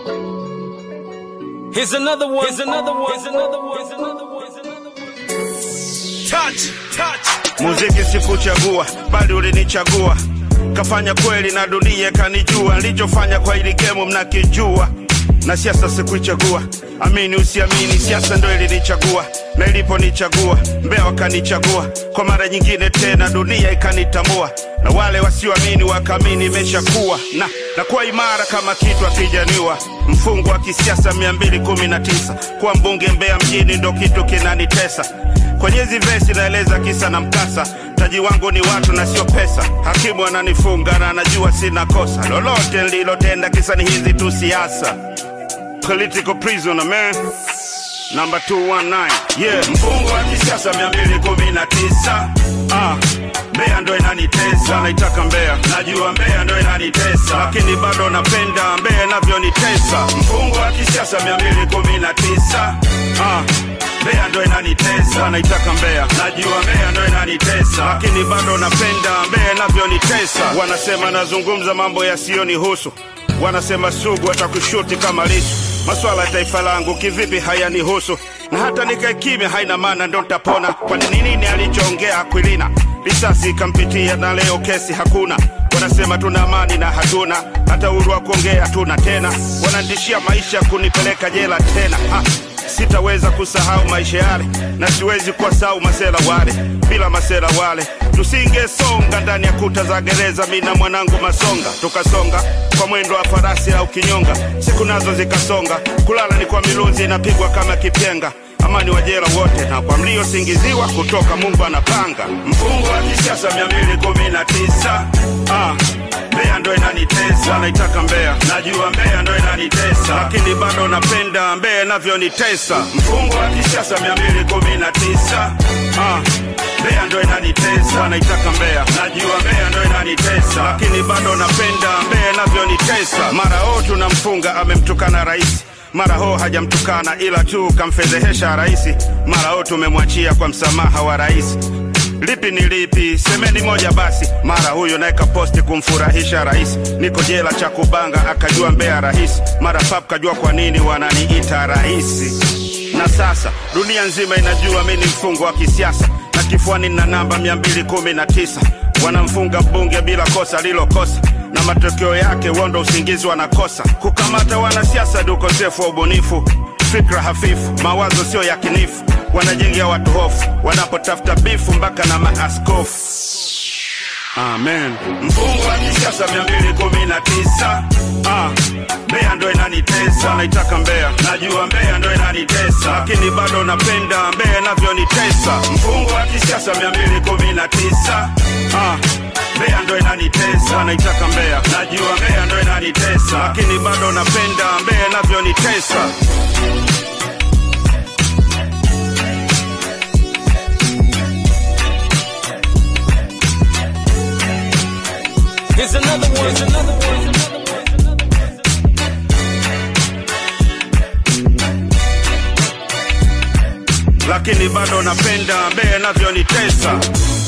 Here's another one. Here's another one. Here's another one. Here's another one. Here's another one. Touch, touch. Muziki sikuchagua, bali ulinichagua. Kafanya kweli na dunia kanijua. Nilichofanya kwa ili gemu mnakijua, na siasa sikuichagua. Amini usiamini, siasa ndo ilinichagua, na iliponichagua Mbeya wakanichagua kwa mara nyingine tena, dunia ikanitambua, na wale wasioamini wakaamini imeshakuwa na nakuwa imara kama kitu akijaniwa. Mfungo wa kisiasa 219 kuwa mbunge Mbeya mjini ndo kitu kinanitesa kwenye hizi vesi naeleza kisa na mkasa. Mtaji wangu ni watu na sio pesa. Hakimu ananifunga na anajua sina kosa lolote nililotenda, kisa ni hizi tu siasa. Political prisoner man Number 219 yeah. Mfungo wa kisiasa 219 ah. Mbeya ndo inanitesa, naitaka Mbeya, najua Mbeya ndo inanitesa, lakini bado napenda Mbeya inavyonitesa. Mfungo wa kisiasa 219 ah. Mbeya ndo inanitesa, naitaka Mbeya, najua Mbeya ndo inanitesa, lakini bado napenda Mbeya inavyonitesa. Wanasema nazungumza mambo yasiyonihusu, wanasema sugu atakushuti kama Lisu. Maswala ya taifa langu kivipi hayanihusu, na hata nikae kimya haina maana, ndo ntapona. Kwani ni nini alichoongea Akwilina? Risasi ikampitia na leo kesi hakuna. Wanasema tuna amani na hatuna, hata uhuru wa kuongea hatuna tena. Wananitishia maisha kunipeleka jela tena ha. Sitaweza kusahau maisha yale na siwezi kuwasahau masela wale. Bila masela wale tusingesonga ndani ya kuta za gereza, mi na mwanangu Masonga tukasonga kwa mwendo wa farasi au kinyonga. Siku nazo zikasonga, kulala ni kwa milunzi inapigwa kama kipyenga. Amani wa jela wote na kwa mliosingiziwa kutoka Mungu anapanga. Mfungo wa kisiasa 219 ah. Mbeya ndo inanitesa, naitaka Mbeya, najua Mbeya ndo inanitesa, lakini bado napenda Mbeya inavyonitesa. Mfungo wa kisiasa 219 ah. Mbeya ndo inanitesa, naitaka Mbeya, najua Mbeya ndo inanitesa, lakini bado napenda Mbeya inavyonitesa. Mara o tunamfunga amemtukana rais mara ho hajamtukana ila tu kamfedhehesha rais, mara ho tumemwachia kwa msamaha wa rais lipi ni lipi? Semeni moja basi. Mara huyo naye kaposti kumfurahisha rais, niko jela cha kubanga, akajua Mbeya rahisi. Mara pap kajua kwa nini wananiita rahisi, na sasa dunia nzima inajua mi ni mfungo wa kisiasa, na kifuani na namba 219 wanamfunga mbunge bila kosa lilokosa na matokeo yake wondo usingizi wanakosa. Kukamata wanasiasa ni ukosefu wa ubunifu, fikra hafifu, mawazo sio yakinifu wanajengea watu hofu wanapotafuta bifu mpaka na maaskofu. Amen. Mfungo wa kisiasa 219 ah. Mbeya ndo inanitesa, naitaka Mbeya, najua Mbeya ndo inanitesa, lakini bado napenda Mbeya inavyonitesa. Mfungo wa kisiasa 219 ah. Mbeya ndo inanitesa, naitaka Mbeya, najua Mbeya ndo inanitesa, lakini bado napenda Mbeya inavyonitesa. Here's another one. Here's another one. Here's another one. lakini bado napenda Mbeya inavyonitesa.